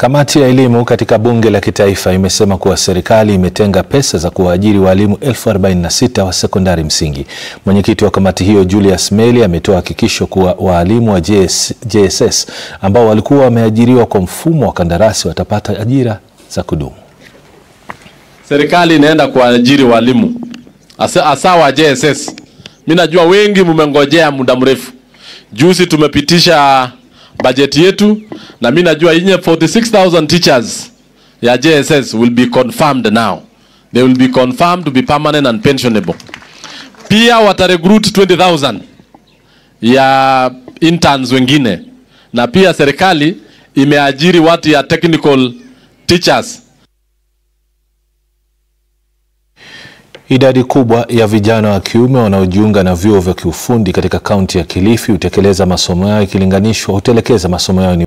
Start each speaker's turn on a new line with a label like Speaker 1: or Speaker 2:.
Speaker 1: Kamati ya elimu katika bunge la kitaifa imesema kuwa serikali imetenga pesa za kuwaajiri walimu elfu arobaini na sita wa sekondari msingi. Mwenyekiti wa kamati hiyo Julius Meli ametoa hakikisho kuwa waalimu wa JS, JSS ambao walikuwa wameajiriwa kwa mfumo wa kandarasi watapata ajira za kudumu.
Speaker 2: Serikali inaenda kuajiri walimu hasa wa JSS. Mimi najua wengi mmengojea muda mrefu. Juzi tumepitisha bajeti yetu na mimi najua yenye 46000 teachers ya JSS will be confirmed now. They will be confirmed to be permanent and pensionable. Pia watarecruit 20000 ya interns wengine, na pia serikali imeajiri watu ya technical teachers
Speaker 1: Idadi kubwa ya vijana wa kiume wanaojiunga na vyuo vya kiufundi katika kaunti ya Kilifi hutekeleza masomo yao ikilinganishwa hutelekeza masomo yao